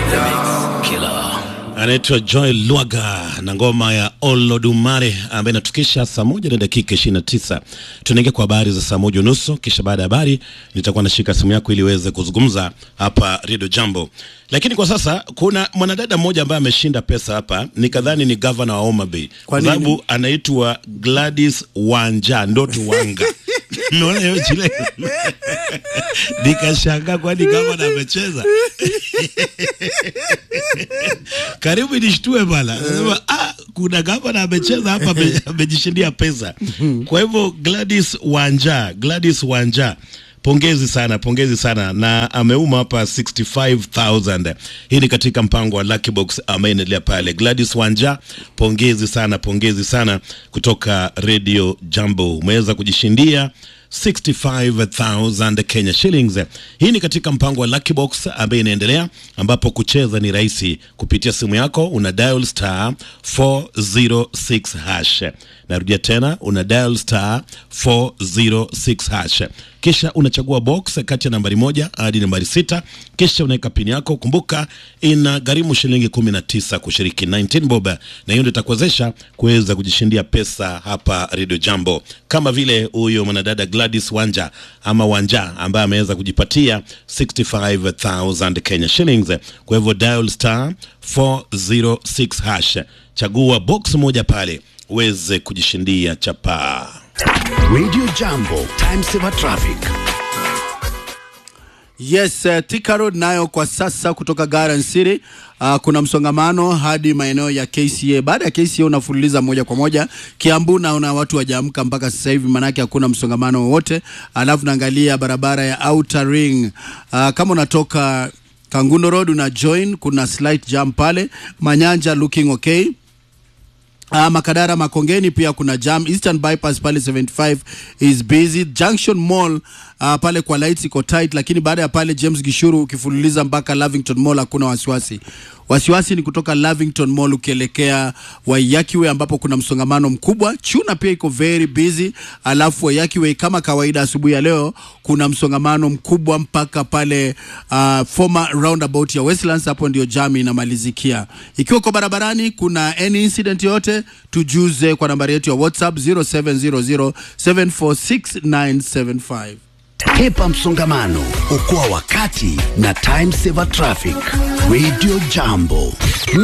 anaitwa Joy Lwaga na ngoma ya Olodumare ambaye inatukisha saa moja na dakika 29. Tunaingia kwa habari za saa moja unusu, kisha baada ya habari nitakuwa nashika simu yako ili uweze kuzungumza hapa Radio Jambo. Lakini kwa sasa kuna mwanadada mmoja ambaye ameshinda pesa hapa, nikadhani ni gavana wa Homa Bay Kwa kwa nini? sababu anaitwa Gladys Wanja Ndoto Wanga. Umeona hiyo jile? Nikashangaa kwani gavana amecheza. Karibu nishtue bana. Nasema ah, kuna gavana amecheza hapa ame- amejishindia pesa. Kwa hivyo Gladys Wanja, Gladys Wanja Pongezi sana, pongezi sana na ameuma hapa 65000. Hii ni katika mpango wa Lucky Box ambaye inaendelea pale. Gladys Wanja, pongezi sana, pongezi sana kutoka Radio Jambo. Umeweza kujishindia 65000 Kenya shillings. Hii ni katika mpango wa Lucky Box ambaye inaendelea ambapo kucheza ni rahisi kupitia simu yako una dial star 406 hash. Narudia tena una dial star 406 hash. Kisha unachagua box kati ya nambari moja hadi nambari sita kisha unaweka pini yako. Kumbuka ina gharimu shilingi 19 kushiriki 19 bob, na hiyo ndio itakuwezesha kuweza kujishindia pesa hapa Radio Jambo, kama vile huyo mwanadada Gladys Wanja ama Wanja ambaye ameweza kujipatia 65000 Kenya shillings. Kwa hivyo dial star 406 hash, chagua box moja pale uweze kujishindia chapaa. Radio Jambo, time saver traffic. Yes, uh, Thika Road nayo kwa sasa kutoka Garden City uh, kuna msongamano hadi maeneo ya KCA. Baada ya KCA unafululiza moja kwa moja Kiambu, naona watu wajaamka mpaka sasa hivi, manake hakuna msongamano wowote. Alafu naangalia barabara ya Outer Ring uh, kama unatoka Kangundo Road una join, kuna slight jam pale Manyanja, looking okay. Uh, Makadara Makongeni pia kuna jam. Eastern Bypass pale 75 is busy. Junction Mall uh, pale kwa lights iko tight, lakini baada ya pale James Gishuru ukifululiza mpaka Lavington Mall hakuna wasiwasi. Wasiwasi ni kutoka Lavington Mall ukielekea Waiyaki Way ambapo kuna msongamano mkubwa. Chuna pia iko very busy, alafu Waiyaki Way kama kawaida asubuhi ya leo kuna msongamano mkubwa mpaka pale uh, former roundabout ya Westlands, hapo ndio jam inamalizikia. Ikiwa uko barabarani kuna any incident yote, tujuze kwa nambari yetu ya WhatsApp 0700746975. Hepa msongamano, okoa wakati na time saver traffic. Radio Jambo.